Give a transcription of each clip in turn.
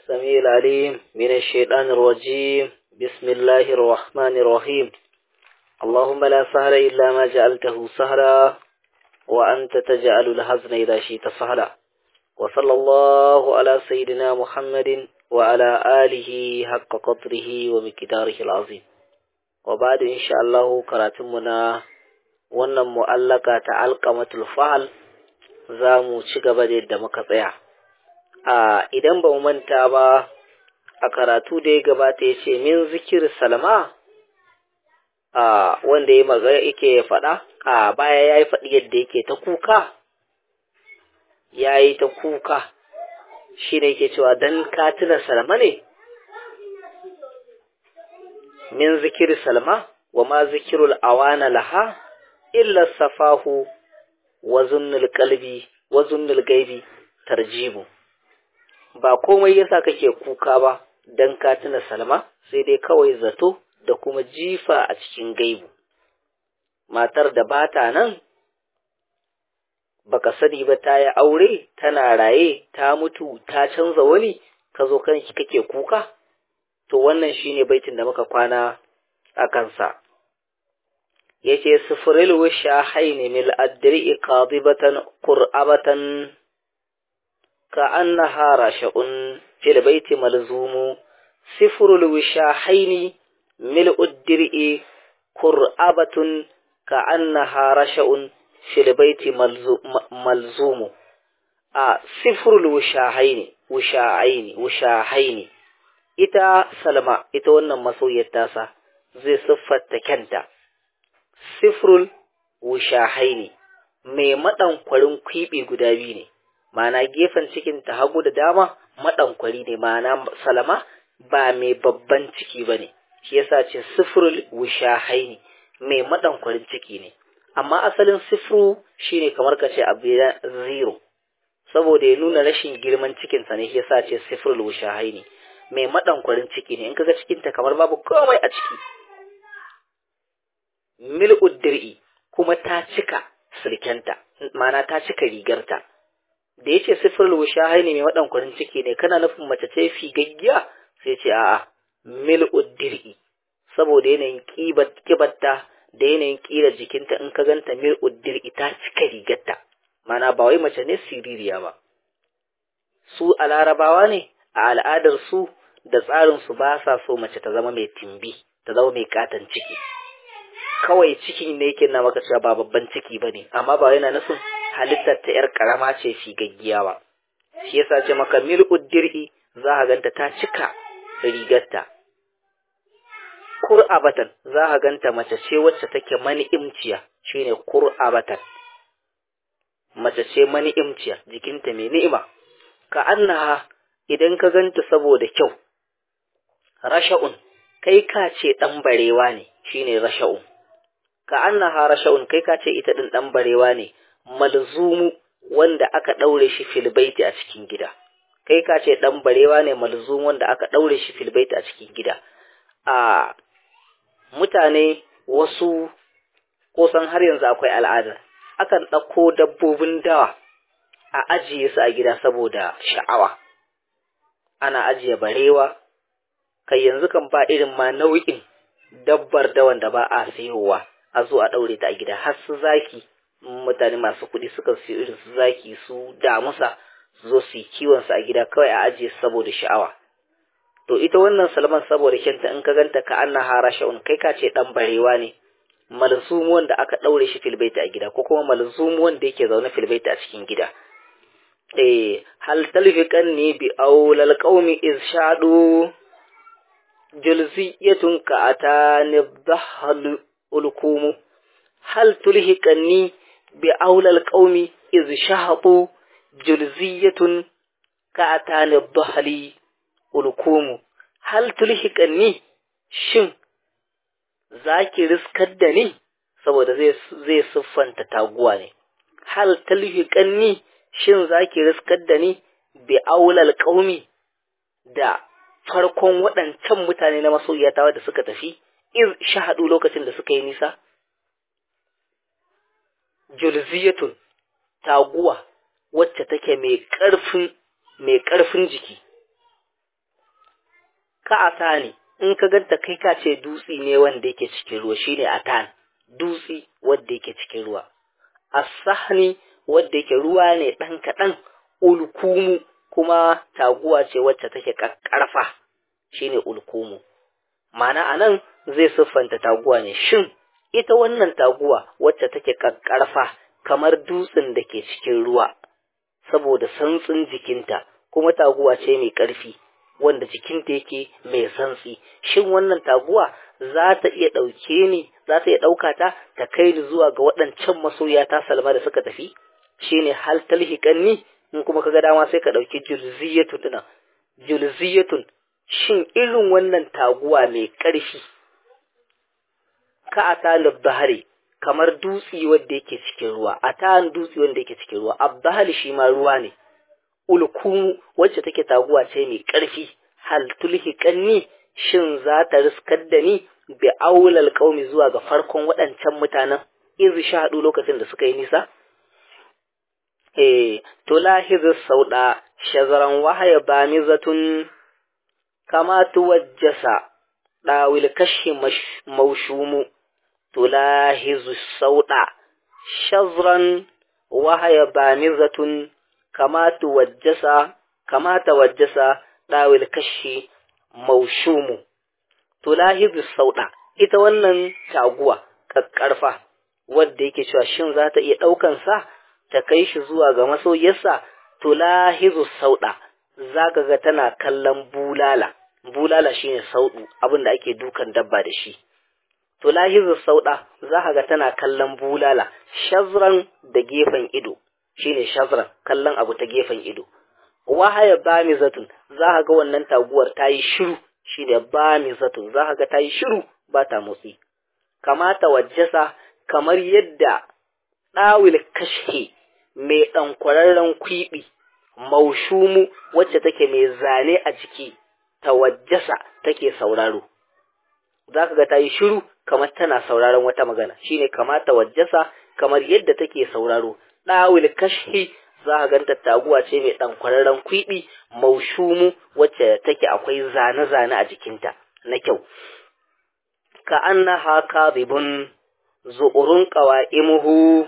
السميع العليم من الشيطان الرجيم بسم الله الرحمن الرحيم اللهم لا سهل إلا ما جعلته سهلا وأنت تجعل الحزن إذا شئت سهلا وصلى الله على سيدنا محمد وعلى آله حق قدره ومقداره العظيم وبعد إن شاء الله كراتمنا wannan mu'allaka ta alƙamatul fahal za mu ci gaba da yadda muka tsaya a idan ba mu manta ba a karatu da ya gabata ya ce min zikir salma a wanda ya maga yake faɗa a baya ya yi faɗi yadda yake ta kuka ya yi ta kuka shi ne yake cewa don katina salma ne min zikir salma wa ma zikirul awana laha illa safahu wa zunnul qalbi wa zunnul gaibi tarjibu ba komai yasa kake kuka ba dan ka tuna salma sai dai kawai zato da kuma jifa a cikin gaibu matar da bata nan baka sani ba ta yi aure tana raye ta mutu ta canza wani ka zo kanki kake kuka to wannan shine baitin da muka kwana a kansa yace sufuril wisha haini mil adri qadibatan qur'abatan ka annaha rasha'un fil baiti malzumu sifrul wisha haini mil udri qur'abatun ka annaha rasha'un fil baiti malzumu a sifrul wisha haini wisha haini wisha haini ita salma ita wannan masoyiyar tasa zai siffarta kyanta sifrul wushahaini mai maɗankwarin kwiɓi guda biyu ne ma'ana gefen cikin ta hagu da dama maɗankwari ne ma'ana salama ba mai babban ciki ba ne shi yasa ce sifrul wushahaini mai maɗankwarin ciki ne amma asalin sifru shine kamar ka ce abu zero saboda ya nuna rashin girman cikinsa ne shi yasa ce sifrul wushahaini mai maɗankwarin ciki ne in kaga cikinta kamar babu komai a ciki mil'ud dir'i kuma ta cika sirkenta ma'ana ta cika rigarta da yace sifrul wushahai ne mai wadan ciki ne kana nufin mace ce figaggiya sai ce a'a mil'ud dir'i saboda yanayin kibatta da yanayin kira jikinta in ka ganta mil'ud dir'i ta cika rigarta ma'ana ba wai mace ne siririya ba su a larabawa ne a al'adar su da tsarin su ba sa so mace ta zama mai timbi ta zama mai katon ciki kawai cikin ne yake na maka cewa ba babban ciki ba ne amma ba yana nufin halittar ta yar karama ce gaggiya ba shi yasa ce maka mil'ud dir'i za ka ganta ta cika rigarta kur'abatan za ka ganta mace ce wacce take mani'imciya shine kur'abatan mace ce mani'imciya jikinta mai ni'ima ka annaha idan ka ganta saboda kyau rasha'un kai ka ce dan barewa ne shine rasha'un ka annaha rasha'un kai ka ce ita din dan barewa ne malzumu wanda aka daure shi fil baiti a cikin gida kai ka ce dan barewa ne malzumu wanda aka daure shi fil baiti a cikin gida a mutane wasu kusan har yanzu akwai al'ada akan ɗauko dabbobin dawa a ajiye su a gida saboda sha'awa ana ajiye barewa kai yanzu kan ba irin ma nau'in dabbar dawan da ba a sayowa a zo a ɗaure ta a gida har su zaki mutane masu kuɗi suka siyo irin su zaki su damusa su zo su yi kiwon su a gida kawai a ajiye saboda sha'awa to ita wannan salman saboda kyanta in ka ganta ka anna hara sha'un kai ka ce dan barewa ne malzumu wanda aka ɗaure shi filbaita a gida ko kuma malzumu wanda yake zaune filbaita a cikin gida eh hal talfiqan ni bi aulal qaumi iz shadu julziyatun ka atani dhahal ulkumu hal tulhiqanni bi aulal qaumi iz shahatu julziyatun ka atani dhahali ulkumu hal tulhiqanni shin zaki riskar da ni saboda zai zai siffanta taguwa ne hal tulhiqanni shin zaki riskar da ni bi aulal qaumi da farkon waɗancan mutane na masoyiyata da suka tafi iz shahadu lokacin da suka yi nisa julziyatun taguwa wacce take mai ƙarfin mai ƙarfin jiki ka atani in ka ganta kai ka ce dutsi ne wanda yake cikin ruwa shine atan dutsi wanda yake cikin ruwa as-sahni wanda yake ruwa ne dan kadan ulkumu kuma taguwa ce wacce take karfa shine ulkumu ma'ana anan zai siffanta taguwa ne shin ita wannan taguwa wacce take karfa kamar dutsen da ke cikin ruwa saboda santsin jikinta kuma taguwa ce mai ƙarfi wanda jikinta yake mai santsi shin wannan taguwa za ta iya ɗauke ni za ta iya ɗauka ta ta kai ni zuwa ga waɗancan masoya ta salma da suka tafi shine hal talhiqanni in kuma kaga dama sai ka ɗauki julziyatu tuna julziyatun shin irin wannan taguwa mai ƙarfi ka atalib bahari kamar dutsi wanda yake cikin ruwa a ta'an dutsi wanda yake cikin ruwa abbahali shi ma ruwa ne ulkumu wacce take taguwa ce mai ƙarfi hal tulhiqanni shin za ta riskar da ni bi aulal qaumi zuwa ga farkon waɗancan mutanen iz shahadu lokacin da suka yi nisa eh to lahiz sauda shazaran wahaya bamizatun kama tuwajjasa dawil kashi maushumu tulahizu sauda shazran wahaya bamizatun kama tuwajjasa kama tawajjasa dawil kashi maushumu tulahizu sauda ita wannan taguwa kakkarfa wadda yake cewa shin za ta iya ɗaukan sa ta kai shi zuwa ga masoyarsa tulahizu sauda zaka ga tana kallon bulala bulala shine saudu abinda ake dukan dabba da shi to lahizu sauda za ka ga tana kallon bulala shazran da gefen ido shine shazran kallon abu ta gefen ido wahaya bamizatun za ka ga wannan taguwar ta yi shiru shine bamizatun za ka ga ta yi shiru ba ta motsi kamata wajjasa kamar yadda ɗawil kashke mai ɗankwararren kwiɓi maushumu wacce take mai zane a jiki tawajjasa take sauraro za ka ga ta yi shiru kamar tana sauraron wata magana shine kamata wajjasa kamar yadda take sauraro ɗawil kashi za ka ganta taguwa ce mai ɗan kwararren kwiɓi maushumu wacce take akwai zane-zane a jikinta na kyau ka annaha kadhibun zu'urun qawa'imuhu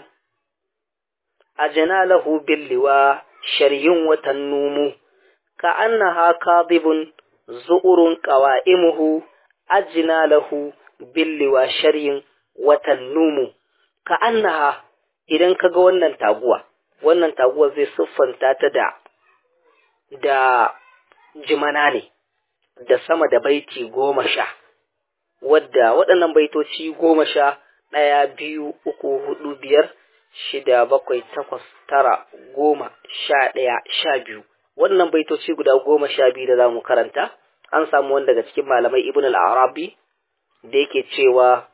ajna lahu billiwa sharyun watan numu ka annaha kadhibun zu'urun qawa'imuhu ajina lahu billiwa sharyin watan numu ka annaha idan kaga wannan taguwa wannan taguwa zai siffanta ta da da jimana ne da sama da baiti goma sha wadda waɗannan baitoci goma sha ɗaya biyu uku hudu biyar shida bakwai takwas tara goma sha ɗaya sha biyu wannan baitoci guda goma sha biyu da za mu karanta an samu wani daga cikin malamai ibn al-arabi da yake cewa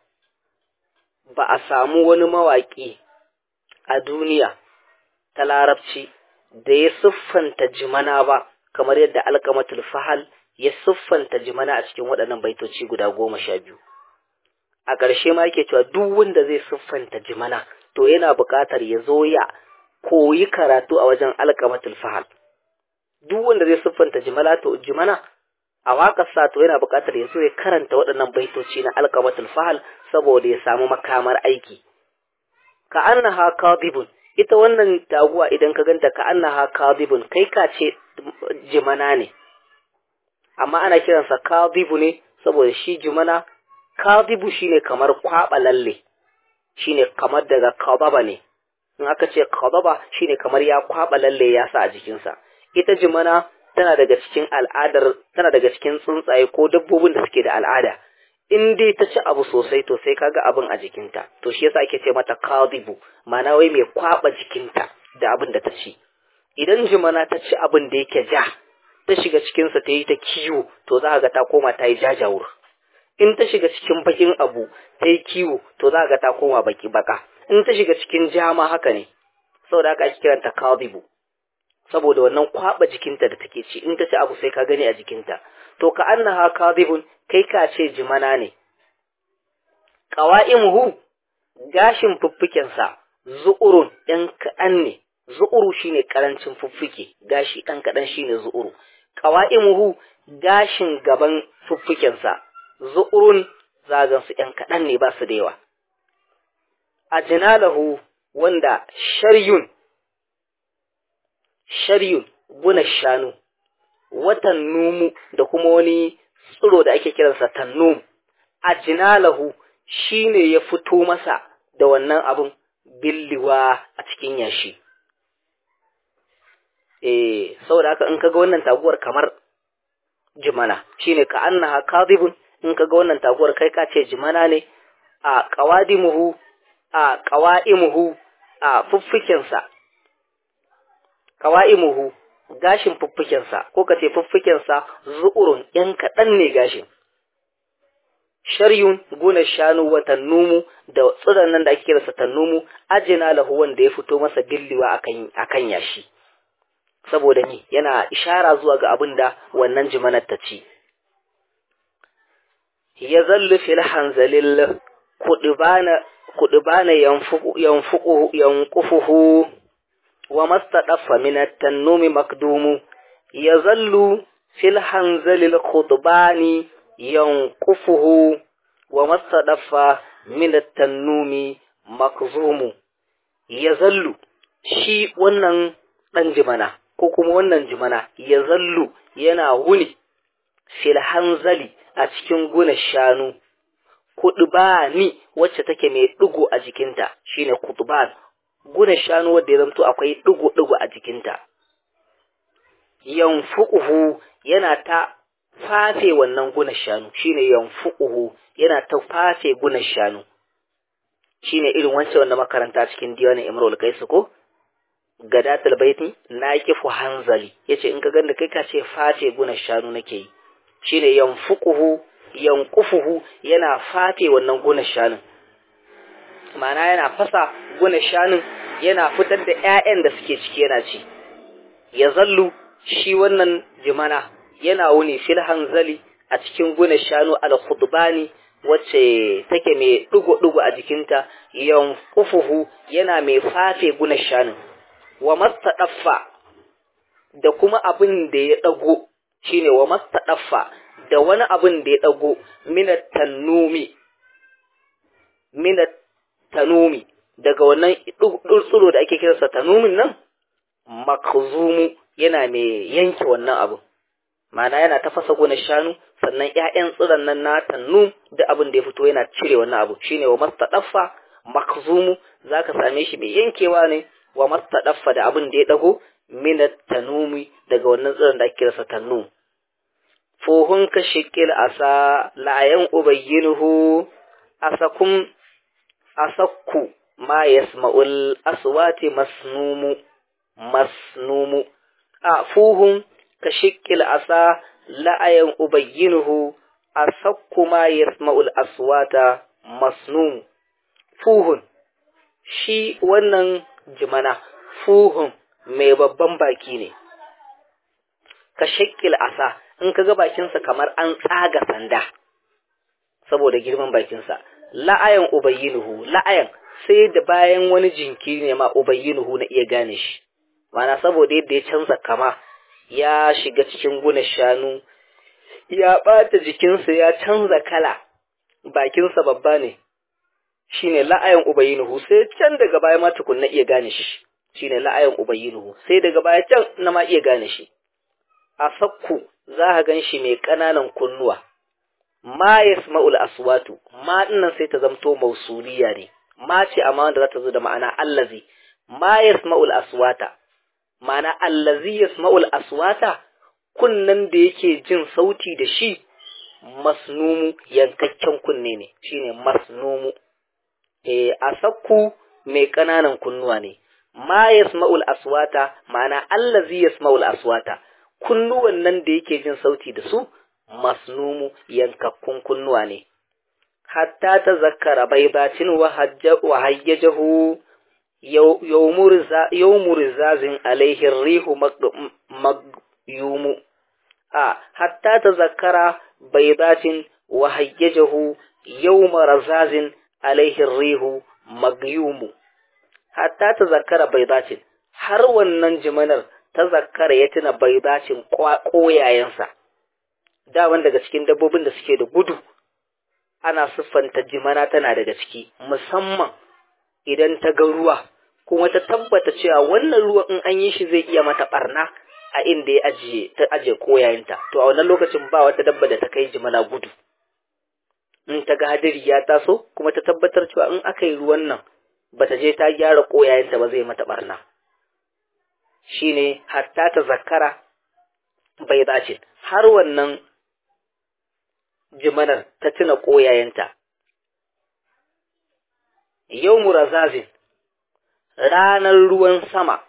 ba a samu wani mawaƙi a duniya ta larabci da ya siffanta jimana ba kamar yadda alkamatul fahal ya siffanta jimana a cikin waɗannan baitoci guda goma sha biyu a ƙarshe ma yake cewa duk wanda zai siffanta jimana to yana buƙatar ya zo ya koyi karatu a wajen alkamatul fahal duk wanda zai siffanta jimala to jimana a waƙarsa to yana buƙatar ya zo ya karanta waɗannan baitoci na alƙamatul fahal saboda ya samu makamar aiki ka annaha kadibun ita wannan taguwa idan ka ganta ka annaha kadibun kai ka ce jimana ne amma ana kiransa kadibu ne saboda shi jimana kadibu shine kamar kwaɓa lalle shine kamar daga kababa ne in aka ce kababa shine kamar ya kwaɓa lalle ya sa a jikinsa ita jimana tana daga cikin al'adar tana daga cikin tsuntsaye ko dabbobin da suke da al'ada in dai ta ci abu sosai to sai kaga abin a jikinta to shi yasa ake ce mata kadibu ma'ana wai mai kwaba jikinta da abin da ta ci idan jimana ta ci abin da yake ja ta shiga cikin sa ta yi ta kiwo to za ga ta koma ta yi jajawur in ta shiga cikin bakin abu ta yi kiwo to za ga ta koma baki baka in ta shiga cikin jama haka ne saboda haka ake kiranta kadibu saboda wannan kwaba jikinta da take ci in ta ci abu sai ka gani a jikinta to ka annaha kadhibun kai ka ce jimana ne qawaimuhu gashin fuffuken sa zu'urun ɗan kaɗan ne zu'uru shine karancin fuffuke gashi ɗan kaɗan shine zu'uru qawaimuhu gashin gaban fuffukensa zu'urun zagan su ‘yan kaɗan ne ba su da yawa a jinalahu wanda sharyun sharyun guna shanu watan numu da kuma wani tsiro da ake kiransa tannum a jinalahu shi ne ya fito masa da wannan abin billiwa a cikin yashi eh saboda haka in kaga wannan taguwar kamar jimana shine ka annaha kadibun in kaga wannan taguwar kai ka ce jimana ne a qawadimuhu a qawaimuhu a fuffukensa qawaimuhu gashin fuffukensa ko ka ce fuffukensa zu'urun yan kaɗan ne gashin sharyun guna shanu wa tannumu da tsiron nan da ake kiransa tannumu ajina lahu wanda ya fito masa billiwa akan akan yashi saboda ni yana ishara zuwa ga abin da wannan jimanar ta ci ya zallu fil hanzalil kudubana kudubana yanfuqu yanfuqu yanqufuhu wa mastadaffa min at-tannumi makdumu ya zallu fil hanzalil khutbani yanqufuhu wa mastadaffa min at-tannumi makzumu ya zallu shi wannan dan jimana ko kuma wannan jimana ya zallu yana wuni fil hanzali a cikin guna shanu kudubani wacce take mai digo a jikinta shine kutuban guna shanu wanda ya zanto akwai digo digo a jikinta yanfuquhu yana ta fafe wannan guna shanu shine yanfuquhu yana ta fafe guna shanu shine irin wancan wanda makaranta cikin diwanin Imrul Kaisu ko gadatul baiti na kifu hanzali yace in ka ganda kai ka ce fafe guna shanu nake yi shine yanfuquhu yanqufuhu yana fafe wannan guna shanun ma'ana yana fasa guna shanun yana fitar da ƴaƴan da suke ciki yana ci ya zallu shi wannan jimana yana wuni fil hanzali a cikin guna shanu al khudbani wacce take mai dugo-dugo a jikinta yanqufuhu yana mai fafe guna shanun wa mastadaffa da kuma abin da ya dago shine wa mastadaffa da wani abin da ya dago minat tanumi minat tanumi daga wannan tsuro da ake kiransa tanumin nan makzumu yana mai yanke wannan abu ma'ana yana tafasa gonar shanu sannan ƴaƴan tsiron nan na tannum da abin da ya fito yana cire wannan abu shine wa mastadaffa makzumu zaka same shi mai yankewa ne wa mastadaffa da abin da ya dago minat tanumi daga wannan tsiron da ake kiransa tannum fuhun ka shikil asa la'ayan ubayyinuhu asakum asakku ma yasma'ul aswati masnumu masnumu a fuhun ka shikil asa la'ayan ubayyinuhu asakku ma yasma'ul aswata masnumu fuhun shi wannan jimana fuhun mai babban baki ne ka shakil asa in ka ga bakinsa kamar an tsaga sanda saboda girman bakinsa la'ayan ubayyinuhu la'ayan sai da bayan wani jinkiri ne ma ubayyinuhu na iya gane shi mana saboda yadda ya canza kama ya shiga cikin guna shanu ya ɓata jikinsa ya canza kala bakinsa babba ne shine la'ayan ubayyinuhu sai can daga baya ma tukunna iya gane shi shine la'ayan ubayyinuhu sai daga baya can na ma iya gane shi a sakku za ka gan shi mai ƙananan kunnuwa ma yasma'ul aswatu ma dinnan sai ta zamto mausuliya ne ma ce amma wanda za ta zo da ma'ana allazi ma yasma'ul aswata ma'ana allazi yasma'ul aswata kunnan da yake jin sauti da shi masnumu yankakken kunne ne shine masnumu eh asakku mai ƙananan kunnuwa ne ma yasma'ul aswata ma'ana allazi yasma'ul aswata kunnuwan nan da yake jin sauti da su masnumu yankakkun kunnuwa ne hatta ta zakara baibacin wa hayyajahu yawmu rizazin alaihi rihu magyumu a hatta ta zakara baibacin wa hayyajahu yawma rizazin alaihi rihu magyumu hatta ta zakara baibacin har wannan jimanar ta zakara ya tuna baibacin koyayensa daman daga cikin dabbobin da suke da gudu ana siffanta jimana tana daga ciki musamman idan ta ga ruwa kuma ta tabbata cewa wannan ruwa in an yi shi zai iya mata barna a inda ya ajiye ta ajiye koyayenta to a wannan lokacin ba wata dabba da ta kai jimana gudu in ta ga hadiri ya taso kuma ta tabbatar cewa in aka yi ruwan nan bata je ta gyara koyayenta ba zai mata barna shine hatta ta zakara bai dace har wannan jimanar ta tuna koyayenta yau murazazin ranar ruwan sama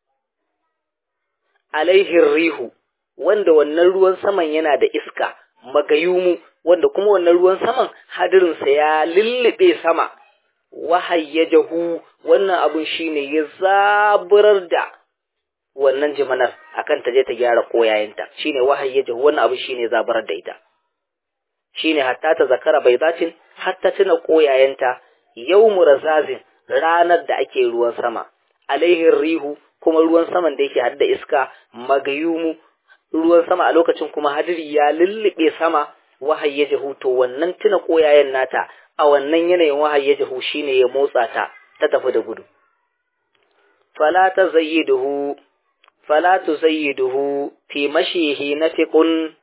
alaihin rihu wanda wannan ruwan saman yana da iska magayumu wanda kuma wannan ruwan saman hadirinsa ya lullube sama wahayyajahu wannan abun shine ya zaburar da wannan jimanar akan ta je ta gyara koyayenta shine wahayyajahu wannan abun shine zaburar da ita shine hatta ta zakara bai zacin hatta tuna koyayenta yawmu razazin ranar da ake ruwan sama alaihin rihu kuma ruwan saman da yake hadda iska magayumu ruwan sama a lokacin kuma hadiri ya lullube sama wahayyajahu to wannan tuna koyayen nata a wannan yanayin wahayyajahu shine ya motsa ta ta tafi da gudu fala tazayyiduhu fala tuzayyiduhu fi mashihi nafiqun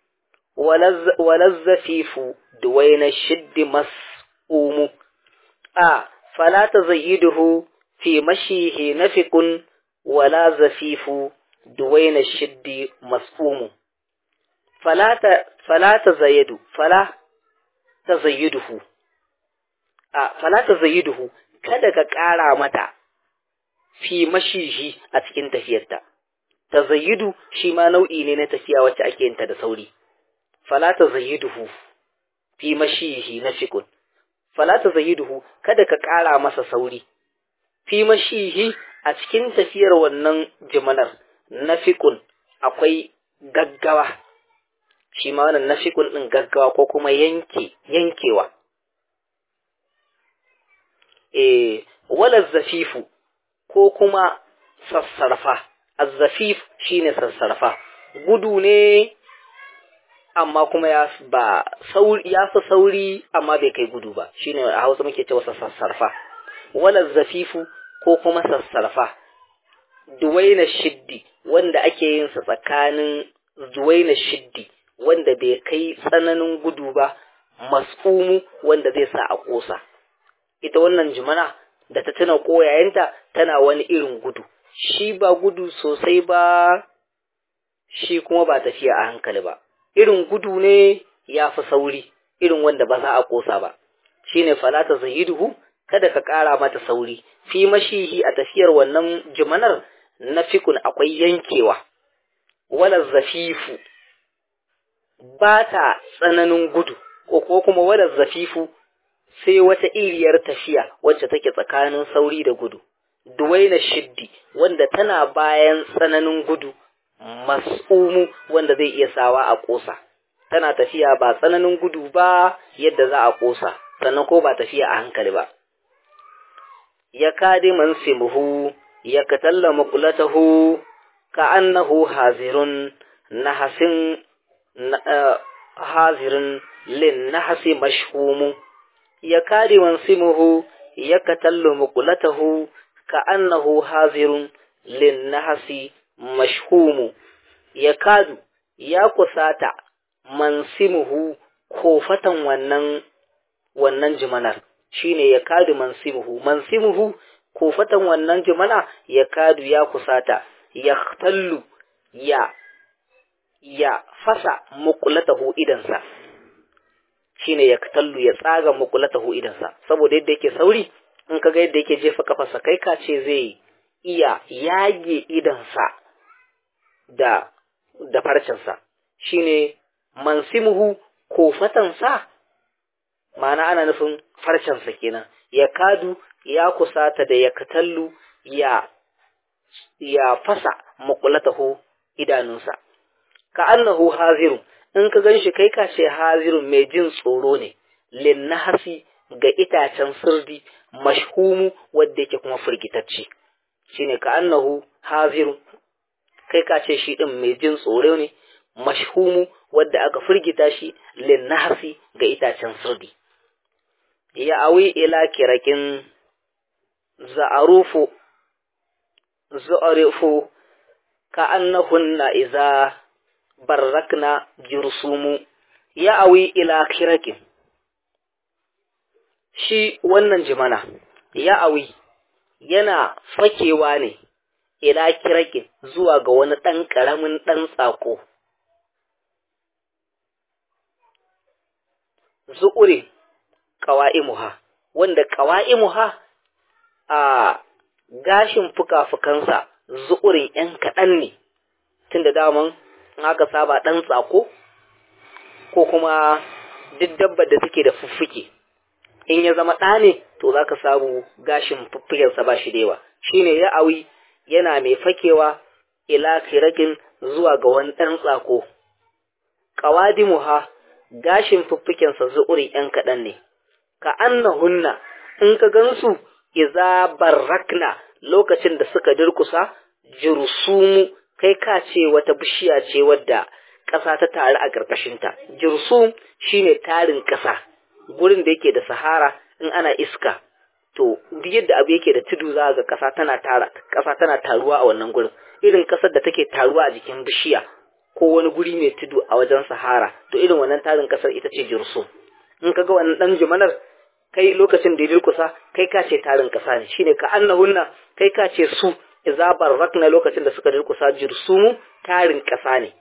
walazzafifu duwaina shiddi mas'umu a fala tazayyiduhu fi mashihi nafiqun wala zafifu duwaina shiddi mas'umu fala ta fala tazayyidu fala tazayyiduhu a fala tazayyiduhu kada ka ƙara mata fi mashihi a cikin tafiyarta tazayyidu shi ma nau'i ne na tafiya wacce ake yin ta da sauri fala tazayyiduhu fi mashihi nafiqun fala tazayyiduhu kada ka ƙara masa sauri fi mashihi a cikin tafiyar wannan jimanar nafiqun akwai gaggawa shi ma wannan nafiqun din gaggawa ko kuma yanke yankewa eh wala zafifu ko kuma sassarfa azzafif shine sassarfa gudu ne amma kuma ya ba sauri ya fi sauri amma bai kai gudu ba shine a Hausa muke cewa sassarfa wala zafifu ko kuma sassarfa duwaina shiddi wanda ake yin sa tsakanin duwaina shiddi wanda bai kai tsananin gudu ba mas'umu wanda zai sa a kosa ita wannan jimana da ta tuna koyayenta tana wani irin gudu shi ba gudu sosai ba shi kuma ba tafiya a hankali ba irin gudu ne ya fi sauri irin wanda ba za a kosa ba shine falata zahiduhu kada ka ƙara mata sauri fi mashihi a tafiyar wannan jimanar na fikun akwai yankewa wala zafifu ba ta tsananin gudu ko kuma wala zafifu sai wata iriyar tafiya wacce take tsakanin sauri da gudu duwaina shiddi wanda tana bayan tsananin gudu mas'umu wanda zai iya sawa a ƙosa tana tafiya ba tsananin gudu ba yadda za a ƙosa sannan ko ba tafiya a hankali ba ya kadi mansimuhu ya katalla makulatahu ka annahu hazirun nahasin hazirin lin nahasi mashhumu ya kadi mansimuhu ya katallu makulatahu ka annahu hazirun lin nahasi mashhumu ya kadu ya kusata mansimuhu kofatan wannan wannan jimanar shine ya kadu mansimuhu mansimuhu kofatan wannan jimana ya kadu ya kusata ya tallu ya ya fasa muqlatahu idansa shine ya tallu ya tsaga muqlatahu idansa saboda yadda yake sauri in kaga yadda yake jefa kafarsa kai ka ce zai iya yage idansa da da farcensa shine mansimuhu kofatansa ma'ana ana nufin farcensa kenan ya kadu ya kusata da ya katallu ya ya fasa makulatahu idanunsa ka annahu haziru in ka ganshi kai ka ce hazirun mai jin tsoro ne linnahasi ga itacen sirdi mashhumu wanda yake kuma firgitacce shine ka annahu hazirun kai ka ce shi din mai jin tsoro ne mashhumu wadda aka firgita shi lin nahsi ga itacen sirdi ya awi ila kirakin za'arufu za'arifu ka annahunna iza barrakna jursumu ya awi ila kirakin shi wannan jimana ya awi yana fakewa ne ila kirakin zuwa ga wani ɗan ƙaramin ɗan tsako zu'uri ƙawa'imuha wanda ƙawa'imuha a gashin fuka-fukansa zu'urin ‘yan kaɗan ne tun da daman aka saba ɗan tsako ko kuma duk dabbar da take da fuffuke in ya zama ɗa ne to za ka samu gashin fuffukensa ba shi da yawa shi ne ya awi yana mai fakewa ila kirakin zuwa ga wani ɗan tsako ƙawadimuha gashin fuffukensa zu'urin ‘yan kaɗan ne ka annahunna in ka gansu iza barrakna lokacin da suka durkusa jirsumu kai ka ce wata bishiya ce wadda ƙasa ta taru a ƙarƙashinta jirsum shine tarin ƙasa gurin da yake da sahara in ana iska to duk yadda abu yake da tudu za ga ƙasa tana tara ƙasa tana taruwa a wannan gurin irin ƙasar da take taruwa a jikin bishiya ko wani guri mai tudu a wajen sahara to irin wannan tarin ƙasar ita ce jirsum in ka ga wannan ɗan jumanar kai lokacin da ya durkusa kai ka ce tarin ƙasa ne shine ka annahunna kai ka ce su iza barrakna lokacin da suka durkusa jirsumu tarin ƙasa ne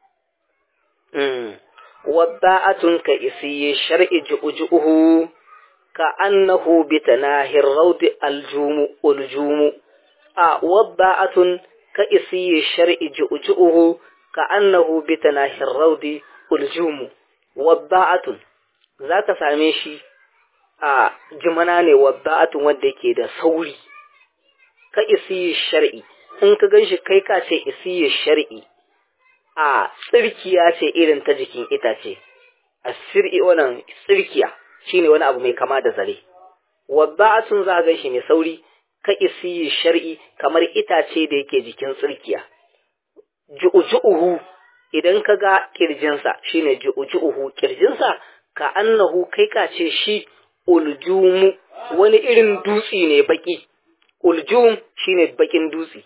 wadda'atun ka isi shar'i ju'ujuhu ka annahu bi tanahir rawdi aljumu uljumu a wadda'atun ka isi shar'i ju'ujuhu ka annahu bi tanahir rawdi uljumu wadda'atun zaka same shi a jimana ne wadda'atun wanda yake da sauri ka isi shar'i in ka ganshi kai ka ce isi shar'i a tsirkiya ce irin ta jikin itace a sir'i wannan tsirkiya shine wani abu mai kama da zare wadda'atun za ga shi mai sauri ka isi shar'i kamar itace da yake jikin tsirkiya ju'uju'uhu idan ka ga kirjinsa shine ju'uju'uhu kirjinsa ka annahu kai ka ce shi uljumu wani irin dutsi ne baki uljum shine bakin dutsi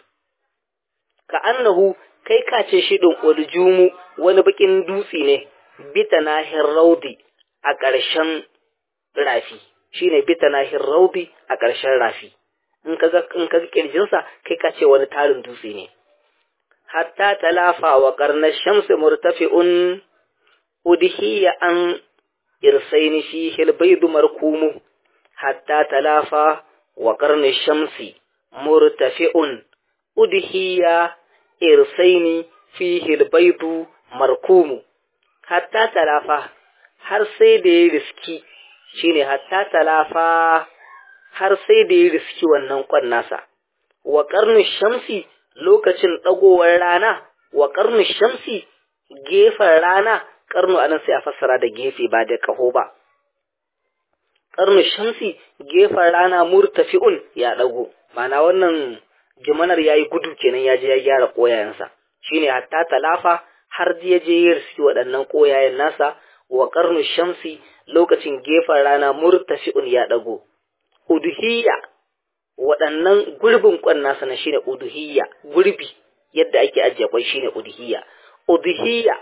ka annahu kai ka ce shi din uljumu wani bakin dutsi ne bitana hirraudi a ƙarshen rafi shine bitana hirraudi a ƙarshen rafi in ka ga in ka ga kirjinsa kai ka ce wani tarin dutse ne hatta talafa wa qarna shamsi murtafi'un udhiya an irsaini fihi albaydu markumu hatta talafa wa qarni shamsi murtafi'un udhiya irsaini fihi albaydu markumu hatta talafa har sai da ya riski shine hatta talafa har sai da ya riski wannan kwan nasa wa qarni shamsi lokacin dagowar rana wa qarni shamsi gefen rana karnu anan sai a fassara da gefe ba da kaho ba karnu shamsi gefen rana murtafi'un ya dago mana wannan jimanar yayi gudu kenan ya je ya gyara koyayensa shine hatta talafa har ya je ya riski waɗannan koyayen nasa wa karnu shamsi lokacin gefen rana murtafi'un ya dago uduhiyya waɗannan gurbin kwan nasa na shine uduhiyya gurbi yadda ake ajiye kwai shine uduhiyya uduhiyya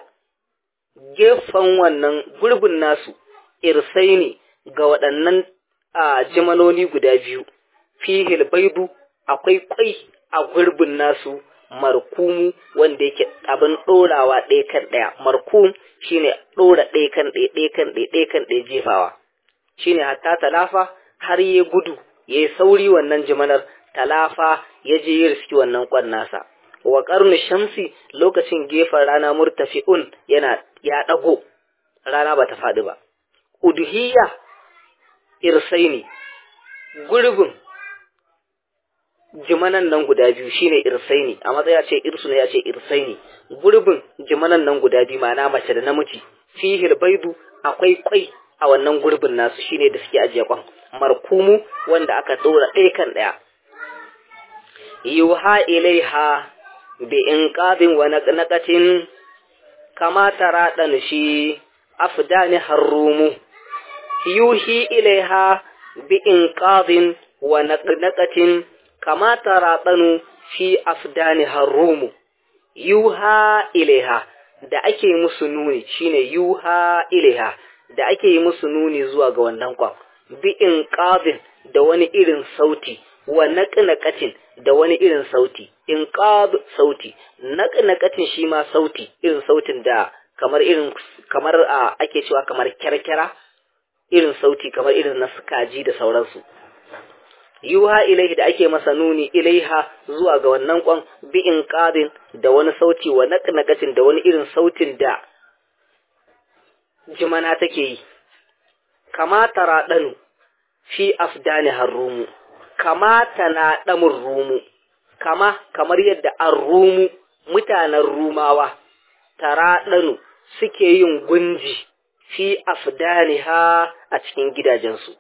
gefen wannan gurbin nasu irsai ne ga waɗannan a jimanoni guda biyu fihil baidu akwai kwai a gurbin nasu markumu wanda yake abin ɗorawa ɗaya kan ɗaya markum shine ɗora ɗaya kan ɗaya ɗaya kan ɗaya ɗaya kan ɗaya jefawa shine hatta talafa har ya gudu ya yi sauri wannan jimanar talafa ya je ya riski wannan kwan nasa wa ƙarni shamsi lokacin gefen rana murtafi'un yana ya ɗago rana ba ta faɗi ba uduhiyya irsaini gurbin jimanan nan guda biyu shine irsaini a matsaya ce irsu ne ya ce irsaini gurbin jimanan nan guda biyu ma'ana mace da namiji fihil baidu akwai kwai a wannan gurbin nasu shine da suke ajiye kwan markumu wanda aka ɗora ɗaya kan ɗaya yuha ilaiha bi inqabin wa naqnaqatin kama tara ɗan shi afdani harrumu yuhi ilaiha bi inqadin wa naqnaqatin kama tara ɗanu fi afdani harrumu yuha ilaiha da ake musu nuni shine yuha ilaiha da ake yi musu nuni zuwa ga wannan kwan bi inqadin da wani irin sauti wa naqnaqatin da wani irin sauti inqad sauti naqnaqatin shi ma sauti irin sautin da kamar irin kamar a ake cewa kamar kyarkyara irin sauti kamar irin na sukaji da sauransu yuha ilaihi da ake masa nuni ilaiha zuwa ga wannan kwan bi inqadin da wani sauti wa naqnaqatin da wani irin sautin da jimana take yi kama taraɗanu fi afdani harrumu kama tana ɗamun rumu kama kamar yadda an rumu mutanen rumawa taraɗanu suke yin gunji fi afdaniha a cikin gidajensu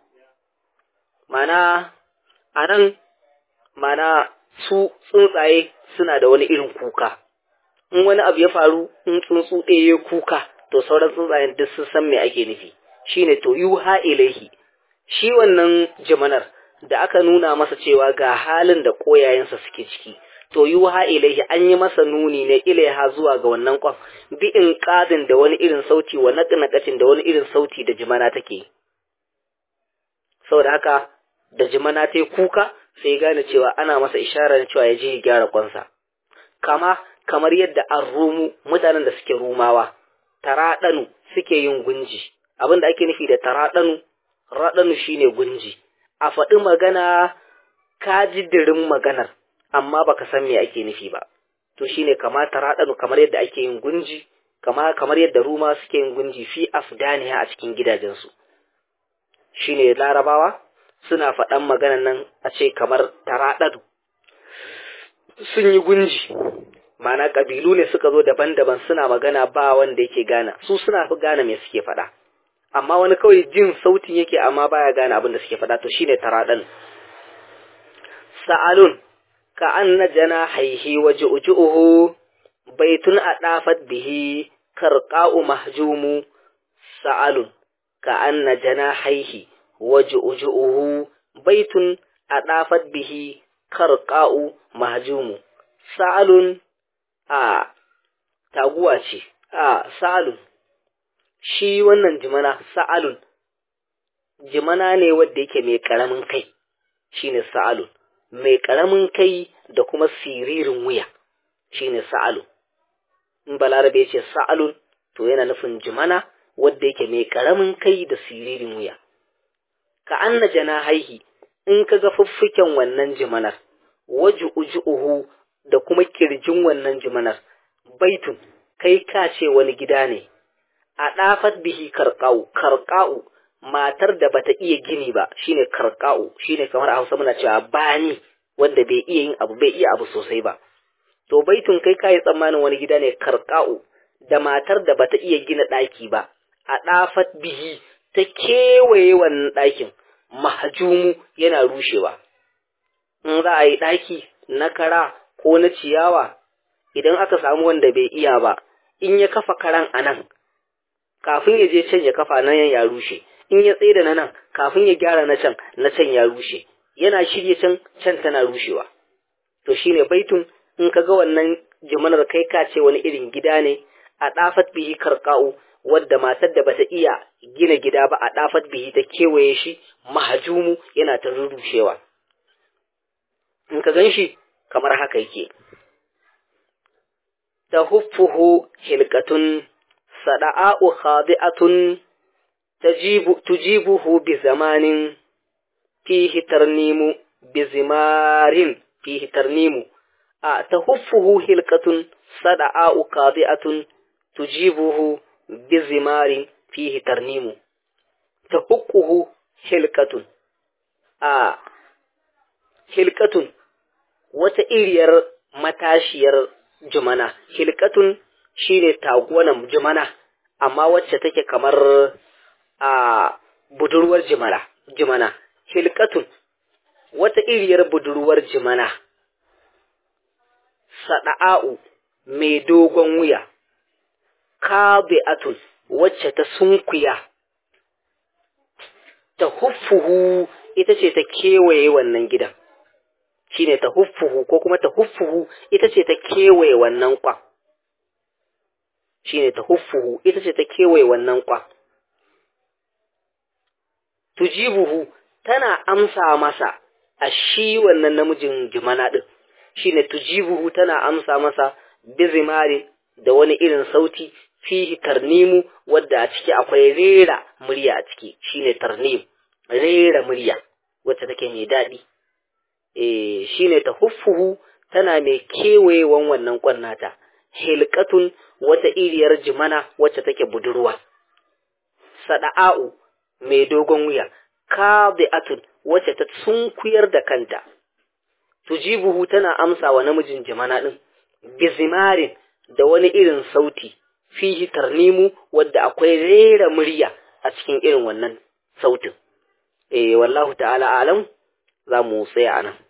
mana a nan mana su tsuntsaye suna da wani irin kuka in wani abu ya faru in tsuntsu ɗaya kuka to sauran tsuntsayen duk sun san me ake nufi shine to yuha ilaihi shi wannan jimanar da aka nuna masa cewa ga halin da koyayensa suke ciki to yuha ilaihi an yi masa nuni ne ilaiha zuwa ga wannan kwan bi in qadin da wani irin sauti wa naqnaqatin da wani irin sauti da jimana take saboda haka da jimana ta kuka sai gane cewa ana masa isharar cewa ya je ya gyara kwansa kama kamar yadda an rumu mutanen da suke rumawa taraɗanu suke yin gunji abin da ake nufi da taraɗanu raɗanu shine gunji a faɗi magana ka ji dirin maganar amma baka san me ake nufi ba to shine kama taraɗanu kamar yadda ake yin gunji kama kamar yadda ruma suke yin gunji fi afdaniha a cikin gidajensu shine larabawa suna faɗan maganan nan a ce kamar taraɗanu sun yi gunji mana ƙabilu ne suka zo daban-daban suna magana ba wanda yake gana su suna fi gane me suke faɗa amma wani kawai jin sautin yake amma baya gane abin da suke faɗa to shine taraɗan sa'alun ka anna jana haihi waje ujuhu baitun a ɗafat bihi karqa'u mahjumu sa'alun ka anna jana haihi waje ujuhu baitun a ɗafat bihi karqa'u mahjumu sa'alun a taguwa ce a sa'alun shi wannan jimana sa'alun jimana ne wadda yake mai ƙaramin kai shine sa'alun mai ƙaramin kai da kuma siririn wuya shine sa'alun in balarabe ce sa'alun to yana nufin jimana wadda yake mai ƙaramin kai da siririn wuya ka anna jana haihi in ka ga fuffuken wannan jimanar waju ujuhu da kuma kirjin wannan jimanar baitun kai ka ce wani gida ne a ɗafat bihi karka'u karka'u matar da bata iya gini ba shine karka'u shine kamar a Hausa muna cewa bani wanda bai iya yin abu bai iya abu sosai ba to baitun kai kai tsammanin wani gida ne karka'u da matar da bata iya gina ɗaki ba a ɗafat bihi ta kewaye wannan ɗakin mahajumu yana rushewa in za a yi ɗaki na kara ko na ciyawa idan aka samu wanda bai iya ba in ya kafa karan a nan kafin ya je can ya kafa nan ya rushe in ya tsaye da na nan kafin ya gyara na can na can ya rushe yana shirye can can tana rushewa to shine baitun in ka ga wannan jimanar kai ka ce wani irin gida ne a ɗafat bihi karka'u wadda matar da bata iya gina gida ba a ɗafat bihi ta kewaye shi mahajumu yana ta rurrushewa in ka gan shi kamar haka yake tahuffuhu hilkatun sada'a'u khadi'atun tajibu tujibuhu bi zamanin fihi tarnimu bi zimarin fihi tarnimu a tahuffuhu hilkatun sada'a'u khadi'atun tujibuhu bi zimarin fihi tarnimu tahukkuhu hilkatun a hilkatun wata iriyar matashiyar jumana hilkatun shine taguwanan jumana amma wacce take kamar a budurwar jimana jimana hilkatun wata iriyar budurwar jimana sada'a'u mai dogon wuya kabi'atun wacce ta sunkuya ta huffuhu ita ce ta kewaye wannan gidan shine ta huffuhu ko kuma ta huffuhu ita ce ta kewaye wannan kwan shine ta huffuhu ita ce ta kewaye wannan kwan tujibuhu tana amsa masa a shi wannan namijin jimana din shine tujibuhu tana amsa masa bizimari da wani irin sauti fihi tarnimu wadda a ciki akwai rera murya a ciki shine tarnim rera murya wacce take mai daɗi eh shine ta huffuhu tana mai kewayewan wannan kwannata hilqatun wata iriyar jimana wacce take budurwa sada'u mai dogon wuya kabi'atun wacce ta sunkuyar da kanta tujibuhu tana amsa wa namijin jimana din bizimarin da wani irin sauti fihi tarnimu wadda akwai rera murya a cikin irin wannan sautin eh wallahu ta'ala alam za mu tsaya anan